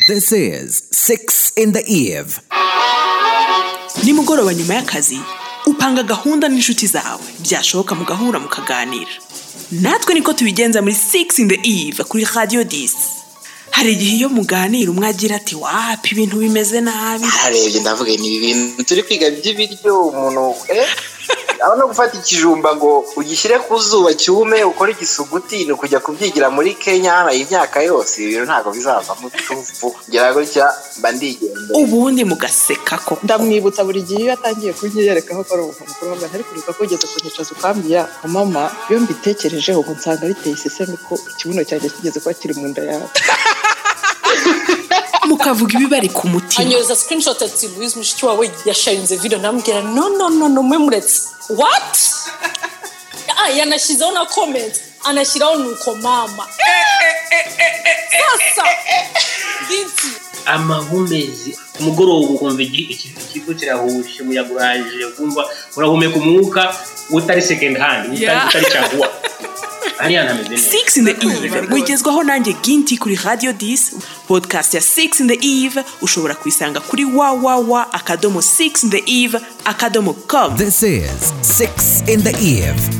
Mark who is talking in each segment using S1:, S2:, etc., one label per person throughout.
S1: This is Six in the Eve.
S2: nimugoroba nyuma y'akazi upanga gahunda n'inshuti zawe byashoboka mugahura mukaganira natwe niko tubigenza muri six in the eve kuri radio disi hari igihe iyo muganira umwe agira ati wapi ibintu bimeze nabi
S3: harebye ndavuga ni ibintu turi kwiga by'ibiryo umuntu eh aho no gufata ikijumba ngo ugishyire ku zuba cyume ukore igisuguti ni ukujya kubyigira muri kenya hano imyaka yose ibi bintu ntabwo bizavamo utuvu kugira gutya mba ndigendera
S2: ubundi mugaseka koko
S4: ndamwibutsa buri gihe iyo atangiye kubyiyereka ko ari umuntu mukuru wambaye ariko uruka ko ugeze ku nyicazo ukambwira mama iyo mbitekerejeho ubu nsanga biteye isesemi ko ikibuno cyanjye kigeze kuba kiri mu nda yawe
S2: mukavuga ibibari ku mutima
S5: anyoza screenshot ati Louise mushiki wawe yasharinze video ndamubwira no no no no mwe muretse what ah yanashyizeho na comment anashyiraho nuko mama sasa binti
S6: amahumbezi ku mugoroba ukumva igi- iki- ikigo kirahuje umuyaga urahagije ukumva urahumeka umwuka utari second hand utari utari caguwa hariya ntameze neza
S2: six in the eve mugezwaho nanjye ginti kuri radio disi podcast ya six in the eve ushobora kuyisanga kuri www akadomo six in the eve akadomo com
S1: This is Six in the Eve.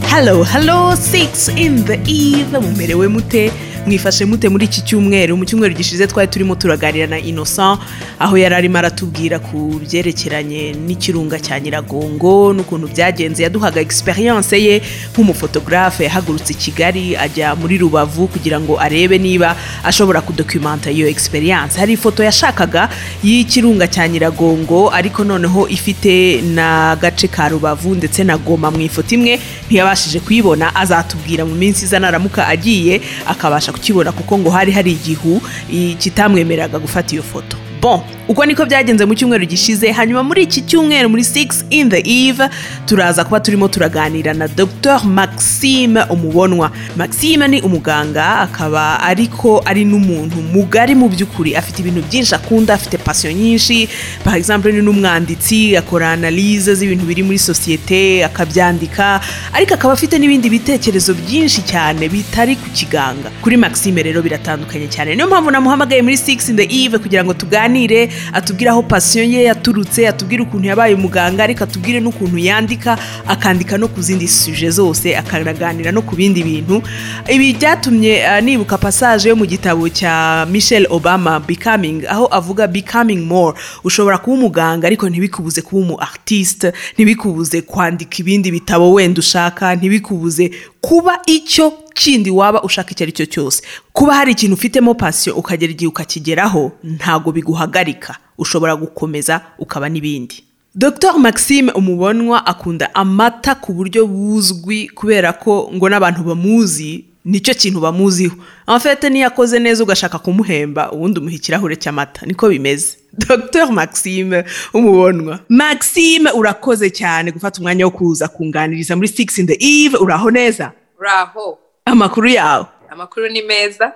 S2: Hello, hello, six in the eve. Mumerewe mute? Mwifashe mute muri iki cyumweru? Mu cyumweru gishize twari turimo turaganira na Innocent aho yari arimo aratubwira ku byerekeranye n'ikirunga cya Nyiragongo n'ukuntu byagenze. Yaduhaga experience ye nk'umufotographe yahagurutse i Kigali ajya muri Rubavu kugira ngo arebe niba ashobora kudokimanta iyo experience. Hari ifoto yashakaga y'ikirunga cya Nyiragongo ariko noneho ifite n'agace ka Rubavu ndetse na Goma mu ifoto imwe ntiyabashije kuyibona azatubwira mu minsi iza naramuka agiye akabasha kukibona kuko ngo hari hari igihu i- kitamwemeraga gufata iyo foto bon uko niko byagenze mu cyumweru gishize hanyuma muri iki cyumweru muri 6 in the eve turaza kuba turimo turaganira na dr maxime umubonwa maxime ni umuganga akaba ariko ari n'umuntu mugari mu by'ukuri afite ibintu byinshi akunda afite pasiyo nyinshi par exemple ni n'umwanditsi akora analyse z'ibintu biri muri sosiyete akabyandika ariko akaba afite n'ibindi bitekerezo byinshi cyane bitari ku kiganga kuri maxime rero biratandukanye cyane niyo mpamvu namuhamagaye muri 6 in the eve kugira ngo tuganire atubwire aho pasiyo ye yaturutse atubwire ukuntu yabaye umuganga ariko atubwire n'ukuntu yandika akandika no ku zindi suje zose akanaganira no ku bindi bintu ibi byatumye eh, nibuka passage yo mu gitabo cya michelle obama becoming aho avuga becoming more ushobora kuba umuganga ariko ntibikubuze kuba umu artiste ntibikubuze kwandika ibindi bitabo wenda ushaka ntibikubuze kuba icyo kindi waba ushaka icyo ari cyo cyose kuba hari ikintu ufitemo pasiyo ukagera igihe ukakigeraho ntago biguhagarika ushobora gukomeza ukaba n'ibindi Dr Maxime Umubonwa akunda amata ku buryo buzwi kubera ko ngo n'abantu bamuzi nicyo kintu bamuziho amafete niyo akoze neza ugashaka kumuhemba ubundi umuha ikirahure cy'amata niko bimeze Dr Maxime Umubonwa Maxime urakoze cyane gufata umwanya wo kuza kunganiriza muri 6 in the eve uraho neza
S7: uraho
S2: amakuru yawe
S7: amakuru ni meza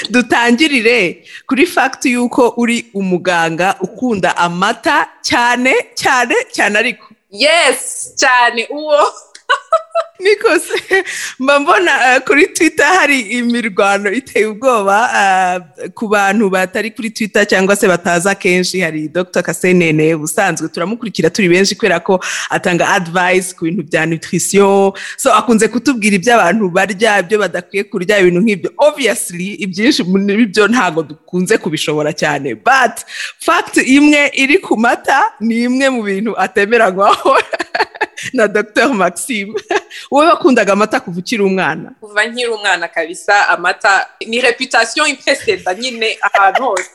S2: dutangirire kuri fagiti y'uko uri umuganga ukunda amata cyane cyane cyane ariko
S7: yesi cyane uwo
S2: niko se mba mbona eh, kuri twitter hari imirwano iteye ubwoba eh, ku bantu batari kuri twitter cyangwa se bataza kenshi hari dr kasenene ubusanzwe turamukurikira turi benshi kubera ko atanga advice ku bintu bya nutrition so akunze kutubwira ibyo abantu barya ibyo badakwiye kurya ibintu nk'ibyo obviously ibyinshi muri byo ntabwo dukunze kubishobora cyane but fact imwe iri ku mata ni imwe mu bintu atemeranywaho na dr maxime wowe wakundaga amata kuva ukiri umwana
S7: kuva nkiri umwana kabisa amata ni reputasiyo ipeseda nyine ahantu hose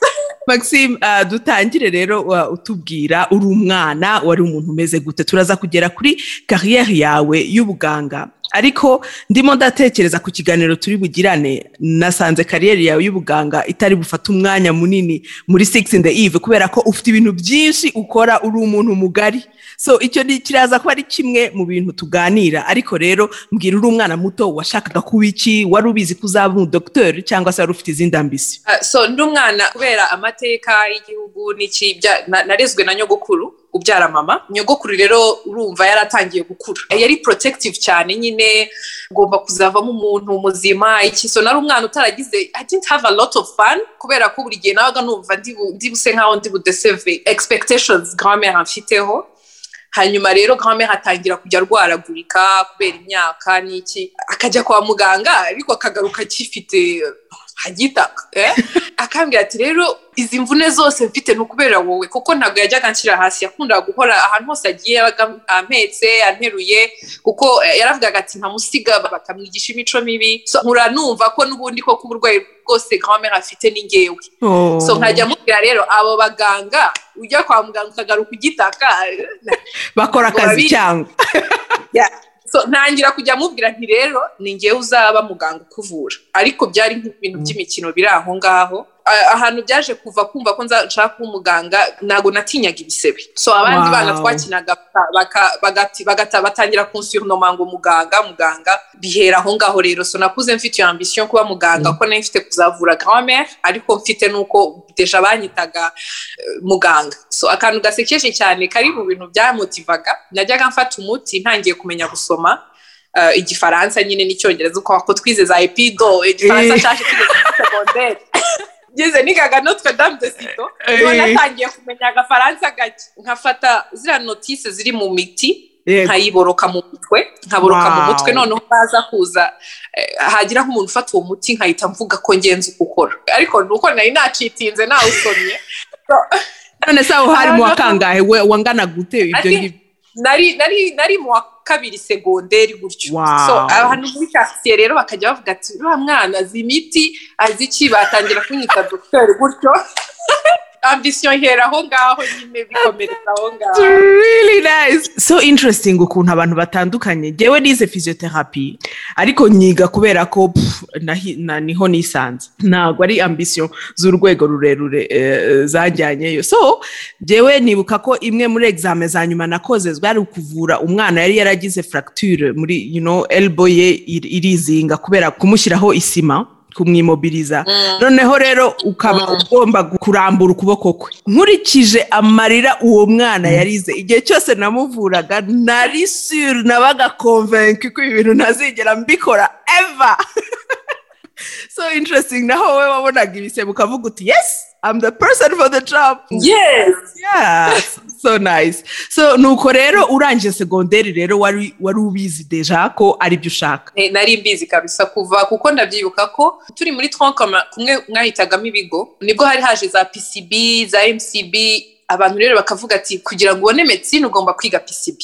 S2: maxime ah, dutangire rero wa- utubwira uri umwana wari umuntu umeze gute turaza kugera kuri kariyeri yawe y'ubuganga ariko ndimo ndatekereza ku kiganiro turi bugirane nasanze kariyeri yawe y'ubuganga itari bufate umwanya munini muri six in the eve kubera ko ufite ibintu byinshi ukora uri umuntu mugari so icyo ni- kiraza kuba ari kimwe mu bintu tuganira ariko rero mbwira uri umwana muto washakaga kuba iki wari ubizi ko uzaba umudogiteri cyangwa se wari ufite izindi ambisi
S7: Ah, so ndi umwana kubera amateka y'igihugu n'iki bya- na- narezwe na nyogokuru ubyara mama nyogokuru rero urumva yaratangiye gukura yari protective cyane nyine ugomba kuzavamo umuntu muzima iki so nari umwana utaragize i didn't have a lot of fun kubera ko buri gihe nabaga numva ndi bu- ndi buse nkaho ndi budeseve expectations grand-mère amfiteho hanyuma rero grand-mère atangira kujya arwaragurika kubera imyaka n'iki akajya kwa muganga ariko akagaruka akifite hagitaka eh? akambwira ati rero izi mvune zose mfite ni ukubera wowe kuko ntabwo yajyaga anshyira hasi yakundaga guhora ahantu hose agiye yabaga ampetse anteruye kuko eh, yaravugaga ati ntamusiga bakamwigisha imico mibi so, nkura numva ko n'ubundi koko uburwayi bwose grand-mère afite ni ngewe
S2: Oh.
S7: so nkajya mubwira rero abo baganga ujya kwa muganga ukagaruka ugitaka eh,
S2: bakora akazi
S7: Urabizi.
S2: cyangwa
S7: so ntangira kujya mubwira nti rero ni ngewe uzaba muganga ukuvura ariko byari nk'ibintu by'imikino biri aho ngaho A- ahantu byaje kuva kumva ko nza- nshaka kuba umuganga ntabwo natinyaga ibisebe so abandi
S2: Wow.
S7: bana twakinaga baka- baka- bagati- bagata- batangira kunsurunoma ngo muganga muganga bihera aho ngaho rero so nakuze mfite iyo ambisiyo yo kuba muganga ko nari mfite kuzavura grand-mère ariko mfite n'uko deja banyitaga muganga so akantu gasekeje cyane kari mu bintu byamotivaga najyaga mfata umuti ntangiye kumenya gusoma eh, igifaransa nyine n'icyongereza uko ko twize za epido igifaransa
S2: Eh.
S7: cyaje tugeze muri segonderi ngeze nigaga notre dame de sito
S2: Eh.
S7: none natangiye kumenya agafaransa gake nkafata ziriya notise ziri mu miti
S2: Yego.
S7: nkayiboroka mu mutwe nkaboroka mu
S2: Wow.
S7: mutwe noneho baza kuza eh, hagira nk'umuntu ufata uwo muti nkahita mvuga ko ngenzi uko ukora ariko ni uko nari nacitinze nawusomye
S2: none se aho hari mu
S7: Aha,
S2: wa kangahe we wangana gute ibyo
S7: Ati-
S2: ngibyo
S7: nari nari nari mu wa kabiri segonderi gutyo
S2: Wow.
S7: so abantu muri kasiye rero bakajya bavuga ati uriya mwana azi imiti azi iki batangira kunyita dogiteri gutyo ambisiyo ihera aho ngaho nyine bikomereza aho ngaho
S2: really nice so interesting ukuntu abantu batandukanye ngewe nize physiotherapy ariko nyiga kubera ko pff, nahi- na- niho nisanze ntabwo ari ambisiyo z'urwego rurerure eh, zajyanyeyo so ngewe nibuka ko imwe muri exame za nyuma nakoze bwari ukuvura umwana yari yaragize fracture muri you know, elbow ye ir- irizinga kubera kumushyiraho isima kumwimobiriza noneho rero ukaba ugomba gu- kurambura ukuboko kwe nkurikije amarira uwo mwana yarize igihe cyose namuvuraga nari sure nabaga konvenki ko ibi bintu ntazigera mbikora eva so interesting naho wowe wabonaga ibisebe ukavuga uti yes I'm the person for the job
S7: yes
S2: yeah so nice so nuko rero urangije segonderi rero wari wari ubizi deja ko aribyo ushaka
S7: Eh, nari mbizi kabisa kuva kuko ndabyibuka ko turi muri twankama kumwe mwahitagamo ibigo nibwo hari haje za pcb za mcb abantu rero bakavuga ati kugira ngo ubone medicine ugomba kwiga pcb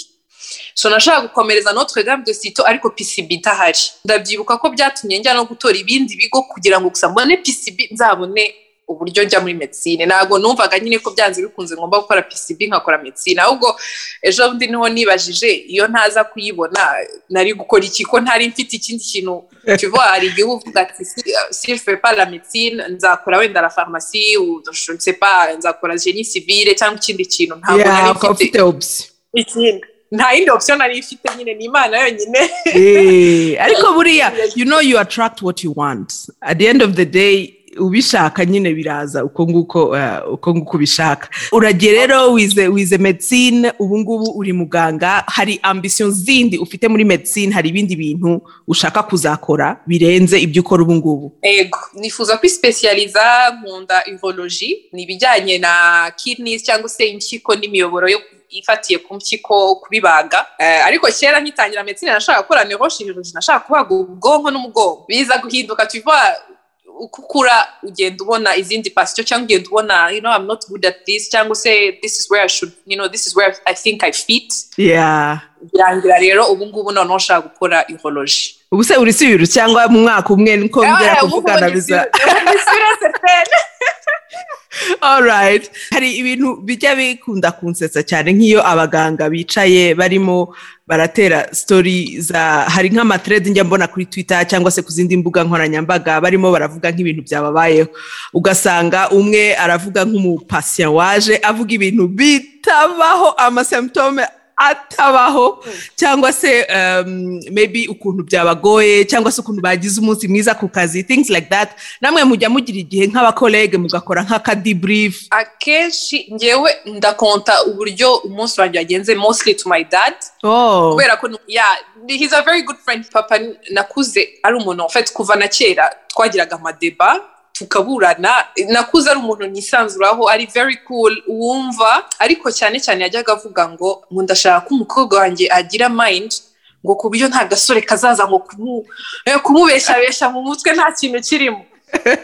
S7: so nashaka gukomereza notre dame de sito ariko pcb idahari ndabyibuka ko byatumye njya no gutora ibindi bigo kugira ngo gusa mbone pcb nzabone uburyo njya muri medicine ntabwo numvaga nyine ko byanze bikunze ngomba gukora pcb nkakora medicine ahubwo ejo bundi niho nibajije iyo ntaza kuyibona nari gukora iki ko ntari mfite ikindi kintu tuvuga hari igihe uvuga ati sirife pa la medicine nzakora wenda la farumasi sepa nzakora genie civile cyangwa ikindi kintu ntabwo nari
S2: Yeah, ukaba
S7: mfite
S2: ufite option
S7: ikindi nta yindi option nari mfite nyine ni imana yonyine
S2: Eh, ariko buriya you know you attract what you want at the end of the day ubishaka nyine biraza uko nguko eh, uko nguko ubishaka uragiye rero wize wize medicine ubu ngubu uri muganga hari ambisiyo zindi ufite muri medicine hari ibindi bintu ushaka kuzakora birenze ibyo ukora ubu ngubu
S7: ego nifuza kwisipesiyaliza nkunda urology ni ibijyanye na kidneys cyangwa se impyiko n'imiyoboro yo ifatiye ku mpyiko kubibaga Eh, ariko kera nkitangira medicine nashaka gukora neurochirurgy nashaka kubaga ubwonko n'umugongo biza guhinduka tuva uko ukura ugenda ubona izindi pasiyo cyangwa ugenda ubona you know I'm not good at this cyangwa se this is where I should you know this is where I think I fit
S2: yeah
S7: birangira rero ubu ngubu noneho nshaka gukora urology
S2: ubu se uri sibiru cyangwa mu mwaka umwe niko ngera kuvugana biza alright hari ibintu bijya bikunda kunsetsa cyane nk'iyo abaganga bicaye barimo baratera story za hari nk'amatredi njya mbona kuri twitter cyangwa se ku zindi mbuga nkoranyambaga barimo baravuga nk'ibintu byababayeho ugasanga umwe aravuga nk'umupasiya waje avuga ibintu bitabaho amasymptome atabaho cyangwa se um, maybe ukuntu byabagoye cyangwa se ukuntu bagize umunsi mwiza ku kazi things like that namwe mujya mugira igihe nk'abakorege mugakora nk'akadibrief
S7: akenshi ngewe ndakonta uburyo umunsi wanjye wagenze mostly to my dad
S2: oh
S7: kubera ko ya he's a very good friend papa nakuze ari umuntu en fait kuva na kera twagiraga amadeba tukaburana nakuze ari umuntu nisanzuraho ari very cool wumva ariko cyane cyane yajyaga avuga ngo ngo ndashaka ko umukobwa wanjye agira mind ngo ku buryo nta gasore kazaza ngo kumu- eh, kumubeshabesha mu mutwe nta kintu kirimo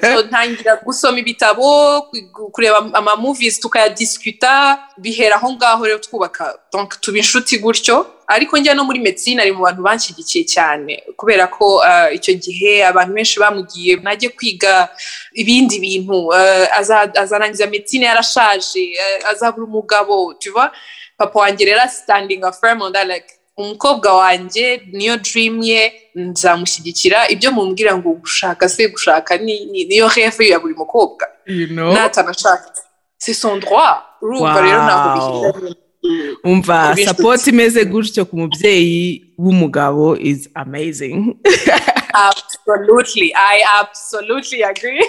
S7: So, ntangira gusoma ibitabo ku- kureba amamovies tukayadisikuta bihera aho ngaho rero twubaka donc tuba inshuti gutyo ariko njya no muri medicine ari mu bantu banshyigikiye cyane kubera ko ah, icyo gihe abantu benshi bamugiye najye kwiga ibindi bintu ah, aza- azarangiza medicine yarashaje ah, azabura umugabo tu vois papa wanjye rero standing firm on that like umukobwa wanjye niyo dream ye nzamushyigikira ibyo mumbwira ngo gushaka se gushaka ni- ni- niyo reve ya buri mukobwa
S2: you know
S7: natanashaka c'est son droit urumva rero ntabwo
S2: Wow.
S7: bihindanye
S2: umva
S7: Kubishyutsa.
S2: support imeze gutyo ku mubyeyi w'umugabo is amazing
S7: absolutely i absolutely agree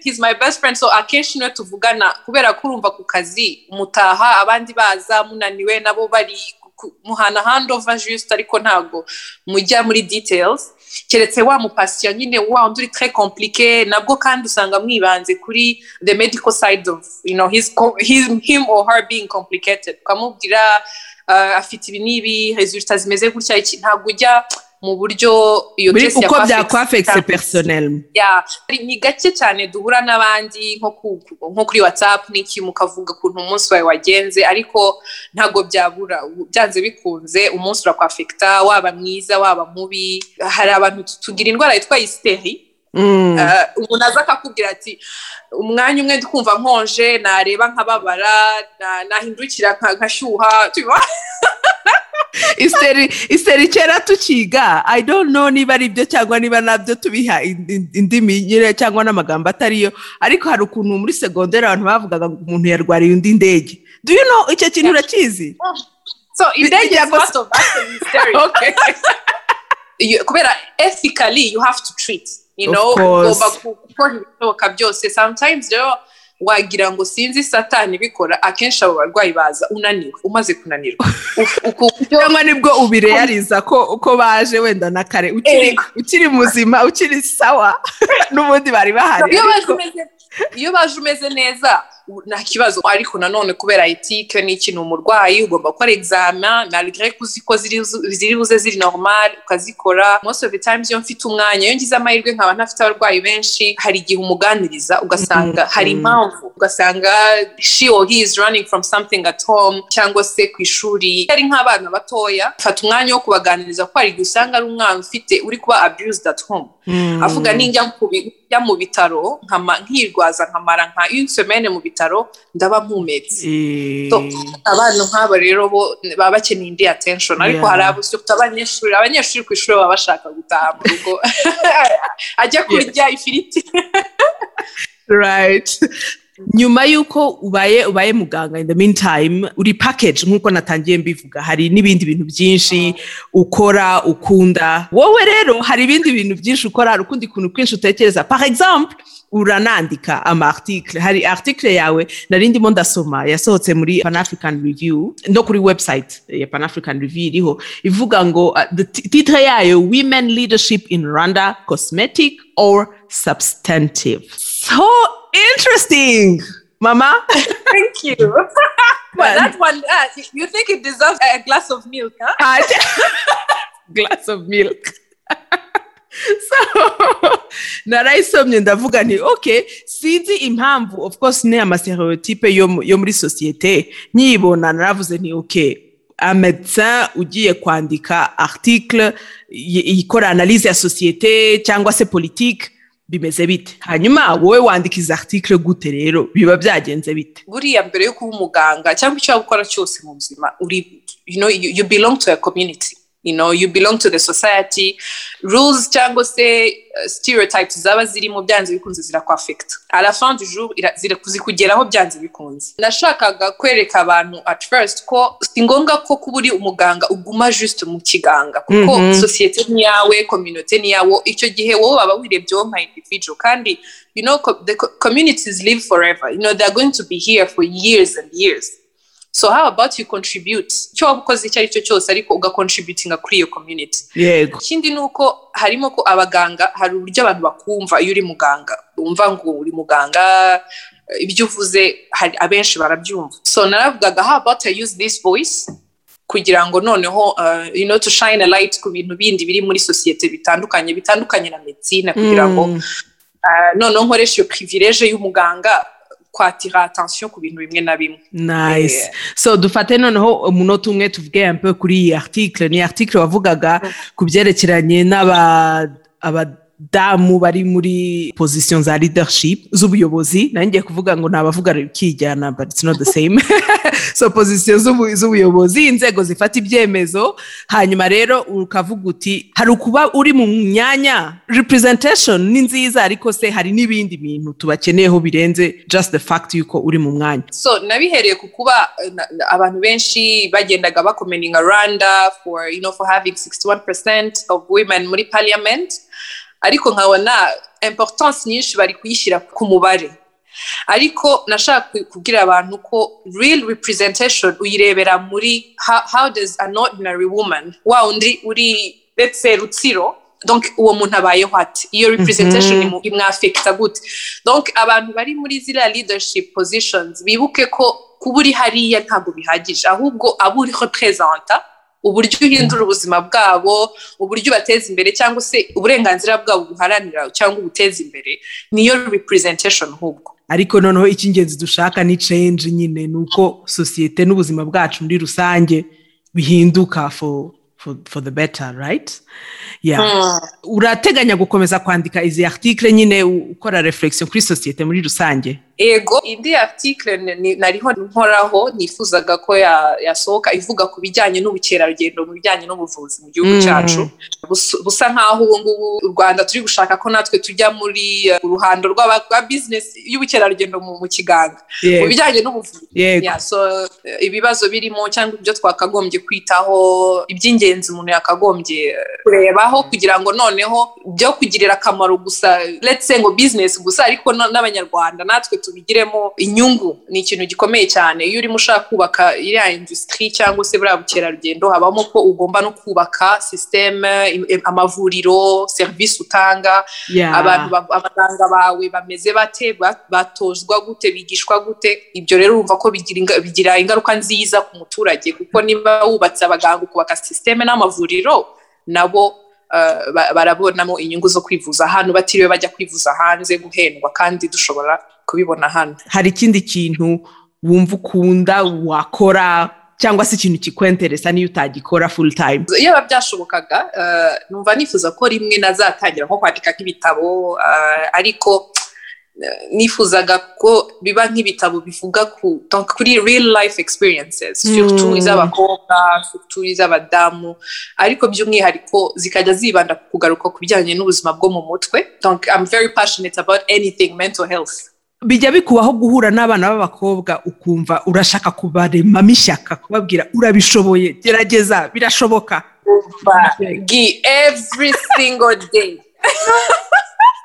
S7: he's my best friend so akenshi niwe tuvugana kubera ko urumva ku kazi mutaha abandi baza munaniwe nabo bari ku- muhana handova just ariko ntabwo mujya muri details keretse wa mupasiyo nyine wa undi uri très compliqué nabwo kandi usanga mwibanze kuri the medical side of you know his, co- his, him or her being complicated ukamubwira uh, afite ibi n'ibi resulta zimeze gutya iki ntabwo ujya mu buryo iyo
S2: Buri-
S7: case ya
S2: uko
S7: perfect-
S2: byakwafekise personnel
S7: ya hari- ni gake cyane duhura n'abandi nko ku- ku- nko kuri whatsapp n'iki mukavuga ukuntu umunsi wawe wagenze ariko ntabwo byabura U- byanze bikunze umunsi urakwafekita waba mwiza waba mubi hari abantu tu- tugira indwara yitwa isiteri
S2: Mm.
S7: Eh, umuntu aza akakubwira ati umwanya umwe ndikumva nkonje nareba nkababara na- nahindukira nka- nkashyuha tuba
S2: iseri iseri kera tukiga i don't know niba ari byo cyangwa niba nabyo tubiha in- in- indimi nyine cyangwa n'amagambo atariyo ariko hari ukuntu muri segonderi abantu bavugaga ngo umuntu yarwariye undi ndege do you know icyo kintu urakizi
S7: so indege
S2: bijya
S7: is
S2: gusa-
S7: part of that mystery
S2: Okay.
S7: You- kubera ethically you have to treat you
S2: Of
S7: know
S2: course.
S7: ugomba ku- gukora ibishoboka byose sometimes rero wagira ngo sinzi satani bikora akenshi abo barwayi baza unaniwe umaze kunanirwa
S2: cyangwa nibwo ubireyariza ko uko baje wenda na kare ukiri
S7: Ego.
S2: ukiri muzima ukiri sawa n'ubundi bari bahari
S7: iyo baje
S2: ariko-
S7: umeze- iyo baje umeze neza u- nta kibazo ariko nanone kubera etike ni ikintu umurwayi ugomba gukora examen malgré ko uzi ko ziri zu- ziri buze ziri normal ukazikora most of the times iyo mfite umwanya iyo ngize amahirwe nkaba ntafite abarwayi benshi hari igihe umuganiriza ugasanga hari impamvu ugasanga she or he is running from something at home cyangwa se ku ishuri ari nk'abana batoya fata umwanya wo kubaganiriza kuko hari igihe usanga ari umwana ufite uri kuba abused at home avuga ninjya ku bi- njya mu bitaro nkama- nkirwaza nkamara nka une semaine mu bitaro ndaba mpumetse
S2: Eh,
S7: So, abana nk'abo rero bo baba bakeneye indi attention ariko
S2: Yeah.
S7: hari abo surtout abanyeshuri abanyeshuri ku ishuri baba bashaka gutaha mu rugo ajya kurya ifiriti
S2: right nyuma y'uko ubaye ubaye muganga in the meantime uri package nk'uko natangiye mbivuga hari n'ibindi bintu byinshi ukora ukunda wowe rero hari ibindi bintu byinshi ukora hari ukundi kuntu kwinshi utekereza par exemple uranandika ama article hari article yawe nari ndimo ndasoma yasohotse muri pan african review no kuri website ya pan african review iriho ivuga ngo uh, the ti- titre yayo women leadership in rwanda cosmetic or substantive so interesting mama
S7: thank you well, that one uh, you think it deserves a glass of milk huh?
S2: Ate- glass of milk so narayisomye ndavuga nti ok sinzi impamvu of course ni amastereotype yo, mu- yo muri sosiyete nyibona naravuze nti ok amedecin ugiye kwandika article y- ikora analyse ya sosiyete cyangwa se politike bimeze bite hanyuma wowe wandika izi article gute rero biba byagenze bite
S7: buriya mbere yo kuba umuganga cyangwa icyo waba ukora cyose mu buzima uri you know you, you belong to a community you know you belong to the society rules cyangwa se uh, stereotypes zaba zirimo byanze bikunze zirakwafekta à la fin du jour ira- zira- zikugeraho byanze bikunze nashakaga kwereka abantu at first ko si ngombwa ko kuba uri umuganga uguma just mu kiganga kuko
S2: Mhm.
S7: sosiyete ni iyawe kominote ni iyawo icyo gihe wowe waba wirebyeho nka individual kandi you know co- the co- communities live forever you know they're going to be here for years and years so how about you contribute icyo waba ukoze icyo ari cyo cyose ariko ugacontributinga kuri iyo community
S2: yego
S7: ikindi ni uko harimo ko abaganga hari uburyo abantu bakumva iyo uri muganga wumva ngo uri muganga eh, ibyo uvuze hari abenshi barabyumva so naravugaga how about I use this voice kugira ngo noneho uh, you know to shine a light ku bintu bindi biri muri sosiyete bitandukanye bitandukanye na medicine kugira ngo
S2: Mm.
S7: uh, noneho nkoresha iyo privilege y'umuganga kwatira attention ku bintu bimwe na bimwe
S2: nice
S7: Yeah.
S2: so dufate noneho umunota umwe tuvuge mpe kuri iyi article ni article wavugaga ku byerekeranye n'aba abadamu bari muri position za leadership z'ubuyobozi nari ngiye kuvuga ngo nabavuga rikijyana but it's not the same so position z'ubu- z'ubuyobozi inzego zifata ibyemezo hanyuma rero ukavuga uti hari ukuba uri mu myanya representation ni nziza ariko se hari n'ibindi bintu tubakeneyeho birenze just the fact yuko uri mu mwanya
S7: so nabihereye ku kuba eh, na- na- abantu benshi bagendaga bakomeninga rwanda for you know for having 61% of women muri parliament ariko nkabona importance nyinshi bari kuyishyira ku mubare ariko nashaka ku- kubwira abantu ko real representation uyirebera muri how, how does an ordinary woman wa undi uri let's say rutsiro donc uwo muntu abayeho ati iyo representation mm -hmm. imwafekta gute donc abantu bari muri ziriya leadership positions bibuke ko kuba uri hariya ntabwo bihagije ahubwo abo uri representa uburyo uhindura ubuzima bwabo uburyo ubateza imbere cyangwa se uburenganzira bwabo buharanira cyangwa ubuteza imbere niyo representation ahubwo
S2: ariko noneho icy'ingenzi dushaka ni change nyine ni uko sosiyete n'ubuzima bwacu muri rusange bihinduka for, for, for the better right yeah. urateganya gukomeza kwandika izi article nyine u- ukora reflexion kuri sosiyete muri rusange
S7: ego indi article ni- ni- nariho nkoraho nifuzaga ko ya- yasohoka ivuga ku bijyanye n'ubukerarugendo mu bijyanye n'ubuvuzi mu gihugu
S2: Mm.
S7: cyacu Bus- busa nk'aho ubu ngubu u rwanda turi gushaka ko natwe tujya muri eh, uruhando rw'aba- rwa bizinesi y'ubukerarugendo mu mu kiganga mu
S2: yego
S7: bijyanye n'ubuvuzi
S2: yego
S7: Yeah, so, eh, ibibazo birimo cyangwa ibyo twakagombye kwitaho iby'ingenzi umuntu yakagombye eh, kurebaho kugira ngo noneho byo kugirira akamaro gusa let's say ngo business gusa ariko no- n'abanyarwanda natwe tubigiremo inyungu ni ikintu gikomeye cyane iyo urimo ushaka kubaka iriya industry cyangwa se buriya bukerarugendo habamo ko ugomba no kubaka systeme im- im- amavuriro serivisi utanga
S2: yeah.
S7: abantu ba- abaganga bawe bameze bate ba- batozwa gute bigishwa gute ibyo rero urumva ko bigira inga- bigira ingaruka nziza ku muturage kuko niba wubatse abaganga ukubaka sisiteme n'amavuriro nabo eh, ba- barabonamo inyungu zo kwivuza hano batiriwe bajya kwivuza hanze guhendwa kandi dushobora kubibona hano
S2: hari ikindi kintu wumva ukunda wakora cyangwa se ikintu kikwenteresa niyo utagikora full time
S7: iyo biba byashobokaga eh, numva nifuza ko rimwe nazatangira nko kwandika nk'ibitabo eh, ariko eh, nifuzaga ko biba nk'ibitabo bivuga ku donc kuri real life experiences
S2: Mm.
S7: surtout iz'abakobwa surtout iz'abadamu ariko by'umwihariko zikajya zibanda ku kugaruka ku bijyanye n'ubuzima bwo mu mutwe donc i'm very passionate about anything mental health
S2: bijya bikubaho guhura n'abana b'abakobwa ukumva urashaka kubaremamo ishyaka kubabwira urabishoboye gerageza birashoboka
S7: But gi every single day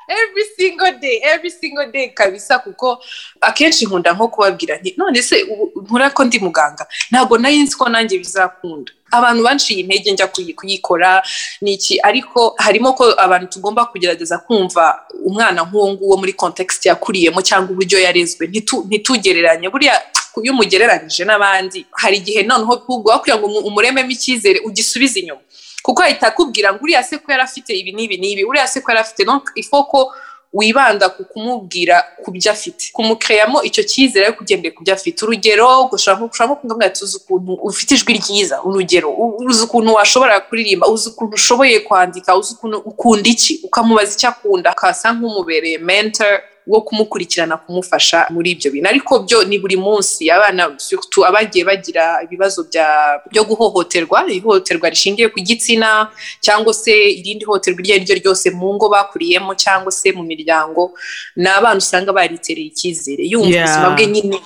S7: every single day every single day kabisa kuko akenshi nkunda nko kubabwira nti none se ubu nkora ko ndi muganga ntabwo nari nzi ko nanjye bizakunda abantu banciye intege njya kuyi- kuyikora ni iki ariko harimo ko abantu tugomba kugerageza kumva umwana nk'uwo nguwo muri context yakuriyemo cyangwa uburyo yarezwe ntitu- ntitugereranye buriya iyo umugereranyije n'abandi hari igihe noneho ubwo kugira ngo umu- umurememo icyizere ugisubize inyuma kuko ahita akubwira ngo uriya se ko yari afite ibi n'ibi n'ibi uriya se ko yari afite donc ifoko wibanda ku kumubwira ku byo afite kumukeyamo icyo cyizere ariko ugendeye ku byo afite urugero ushobora nko kumbwira ati uzi ukuntu ufite ijwi ryiza urugero u- uzi ukuntu washobora kuririmba uzi ukuntu ushoboye kwandika uzi ukuntu ukunda iki ukamubaza icyo akunda akasa nk'umubereye mentor wo kumukurikirana kumufasha muri ibyo bintu ariko byo ni buri munsi abana surtout abagiye bagira ibibazo bya- byo guhohoterwa ihohoterwa rishingiye ku gitsina cyangwa se irindi hohoterwa iryo ari ryo ryose mu ngo bakuriyemo cyangwa se mu miryango ni abana usanga baritereye icyizere yumva
S2: Yeah.
S7: ubuzima bwe nyine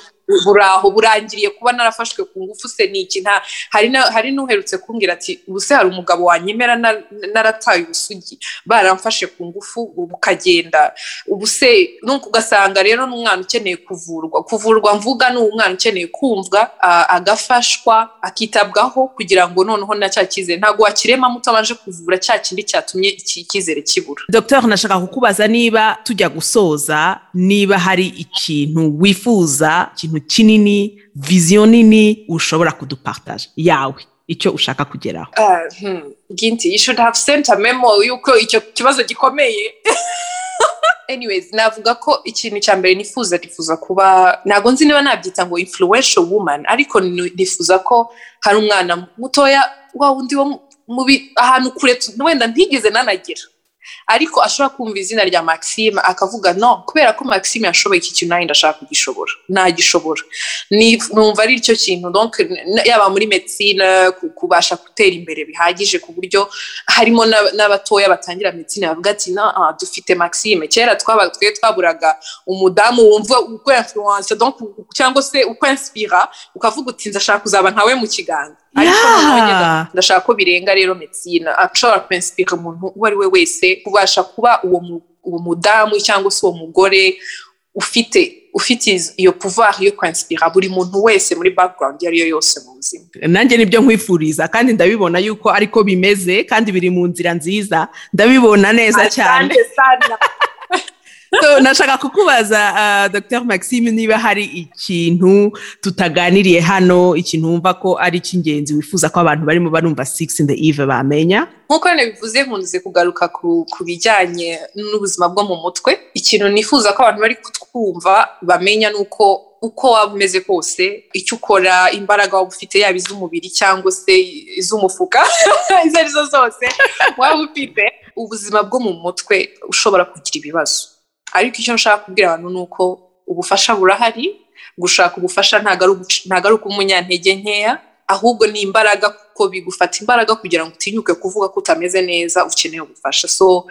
S7: buraho burangiriye kuba narafashwe ku ngufu se ni iki nta hari na- hari n'uherutse kumbwira ati ubuse hari umugabo wanyemera na- narataye ubusugi baramfashe ku ngufu ubu ukagenda ubuse nuko ugasanga rero n'umwana ukeneye kuvurwa kuvurwa mvuga ni umwana ukeneye kumvwa a- agafashwa akitabwaho kugira ngo noneho na cya cyizere ntabwo wakirema muto abanje kuvura cya kindi cyatumye iki- icyizere kibura
S2: dr nashaka kukubaza niba tujya gusoza niba hari ikintu wifuza ikintu kinini viziyo nini ushobora kudupartaje yawe icyo ushaka kugeraho
S7: Ah, hmm. ginti you should have sent a memo y'uko icyo kibazo gikomeye anyways navuga ko ikintu cya mbere nifuza nifuza kuba ntabwo nzi niba nabyita ngo influential woman ariko ni- nifuza ko hari umwana mutoya wa wundi wo mu- mu bi- ahantu kure tu- wenda ntigeze nanagira ariko ashobora kumva izina rya maxime akavuga no kubera ko maxime yashoboye iki kintu nanjye ndashaka kugishobora nagishobora ni- numva ari cyo kintu donc n- yaba muri medicine ku- kubasha gutera imbere bihagije ku buryo harimo n'ab- n'abatoya batangira medicine bavuga ati na ah, dufite maxime kera twaba twe twaburaga umudamu wumva uko influence donc u- cyangwa se uko inspira ukavuga uti ndashaka kuzaba nkawe mu kiganza ariko
S2: Yeah.
S7: noneho ngeze- ndashaka ko birenga rero medicine ashobora kwinspira umuntu uwo ari we wese kubasha kuba uwo mu- uwo mudamu cyangwa se uwo mugore ufite ufite iz- iyo pouvoir yo kwinspira buri muntu wese muri background iyo ari yo yose mu buzima
S2: nanjye nibyo nkwifuriza kandi ndabibona yuko ariko bimeze kandi biri mu nzira nziza ndabibona neza cyane
S7: Asante sana.
S2: So, nashaka kukubaza ah, dr maxime niba hari ikintu tutaganiriye hano ikintu wumva ko ari icy'ingenzi wifuza ko abantu barimo barumva six in the eve bamenya
S7: nk'uko rero bivuze nkunze kugaruka ku ku bijyanye n'ubuzima bwo mu mutwe ikintu nifuza ko abantu bari kutwumva bamenya ni uko uko waba umeze kose icyo ukora imbaraga waba ufite yaba iz'umubiri cyangwa se iz'umufuka izo ari zo zose waba ufite ubuzima bwo mu mutwe ushobora kugira ibibazo ariko icyo nshaka kubwira abantu ni uko ubufasha burahari gushaka ubufasha ntabwo ari uguci- ntabwo ari uk'umunyantege nkeya ahubwo ni imbaraga kuko bigufata imbaraga kugira ngo utinyuke kuvuga ko utameze neza ukeneye ubufasha so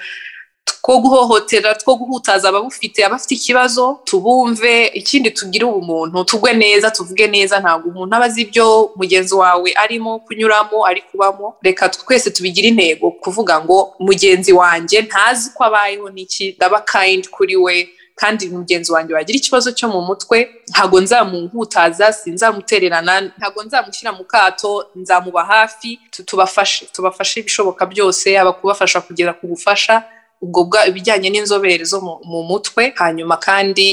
S7: two guhohotera two guhutaza ababufite abafite ikibazo tubumve ikindi tugire ubumuntu tugwe neza tuvuge neza ntabwo umuntu aba azi ibyo mugenzi wawe arimo kunyuramo ari kubamo reka twese tubigire intego kuvuga ngo mugenzi wanjye ntazi ko abayeho n'iki ndaba kayindi kuri we kandi mugenzi wanjye wagira ikibazo cyo mu mutwe ntabwo nzamuhutaza sinzamutererana ntabwo nzamushyira mu kato nzamuba hafi tu- tubafashe tubafashe ibishoboka byose yaba kubafasha kugera ku bufasha ubwo bwa- ibijyanye n'inzobere zo mu, mu mutwe hanyuma kandi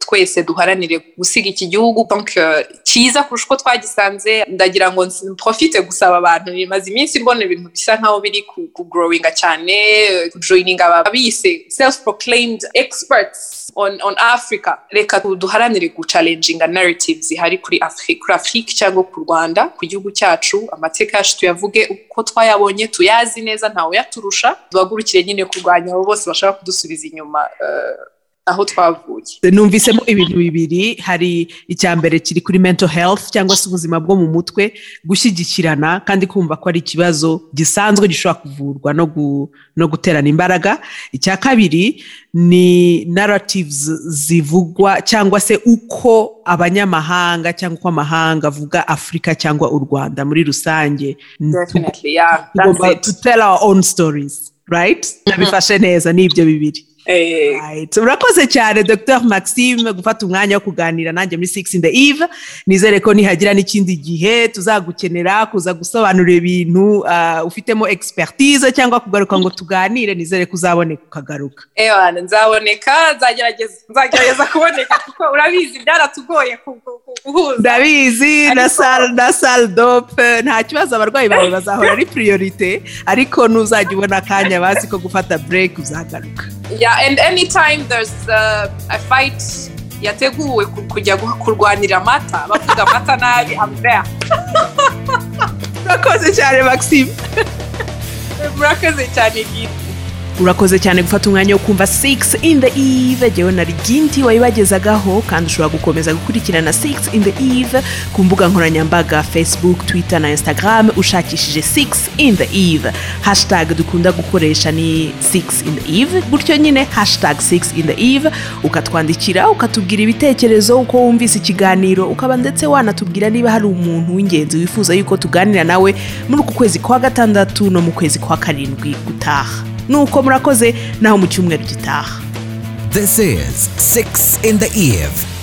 S7: twese duharanire gusiga iki gihugu donc, eh, cyiza kurusha uko twagisanze ndagira ngo nsi- profite gusaba abantu bimaze iminsi mbona ibintu bisa nkaho biri ku- kugrowinga cyane kujoyininga ababise self proclaimed experts on, on africa reka du- duharanire gucalenjinga narratives zihari kuri afrique kuri afrique cyangwa ku rwanda ku gihugu cyacu amateka yacu tuyavuge uko twayabonye tuyazi neza ntawe yaturusha duhagurukire nyine kurwanya abo bose bashaka kudusubiza inyuma eh, aho twavuye
S2: numvisemo ibintu bibiri hari icya mbere kiri kuri mental health cyangwa se ubuzima bwo mu mutwe gushyigikirana kandi kumva ko ari ikibazo gisanzwe gishobora kuvurwa no, gu, no guterana imbaraga icya kabiri ni narratives zivugwa cyangwa se uko abanyamahanga cyangwa uko amahanga avuga afurika cyangwa u rwanda muri rusange
S7: definitely yeah that's
S2: tugomba
S7: it
S2: to tell our own stories right nabifashe neza ni ibyo bibiri
S7: Eh,
S2: Right. urakoze cyane dr maxime gufata umwanya wo kuganira nanjye muri six in the eve nizere ko nihagira n'ikindi gihe tuzagukenera kuza gusobanurira ibintu ah, ufitemo expertise cyangwa kugaruka ngo tuganire nizere ko uzaboneka ukagaruka
S7: ewana nzaboneka nzagerageza nzagerageza kuboneka kuko urabizi byaratugoye ku- ku- ku- guhuza
S2: ndabizi na sal- na sal dope nta kibazo abarwayi bawe bazahora ari priorite ariko nuzajya ubona akanya bazi ko gufata break uzagaruka
S7: yeah and anytime there's uh, a fight yateguwe ku- kujya gu- kurwanira amata bavuga amata nabi I'm there
S2: urakoze cyane maxime
S7: murakoze cyane giti
S2: urakoze cyane gufata umwanya wo kumva 6 in the eve jyewe na riginti wayibagezagaho kandi ushobora gukomeza gukurikirana 6 in the eve ku mbuga nkoranyambaga facebook twitter na instagram ushakishije 6 in the eve hashtag dukunda gukoresha ni 6 in the eve gutyo nyine hashtag 6 in the eve ukatwandikira ukatubwira ibitekerezo uko wumvise ikiganiro ukaba ndetse wanatubwira niba hari umuntu w'ingenzi wifuza yuko tuganira nawe muri uku kwezi kwa gatandatu no mu kwezi kwa karindwi gutaha nuko murakoze naho mu cyumweru gitaha
S1: This is 6 in the Eve.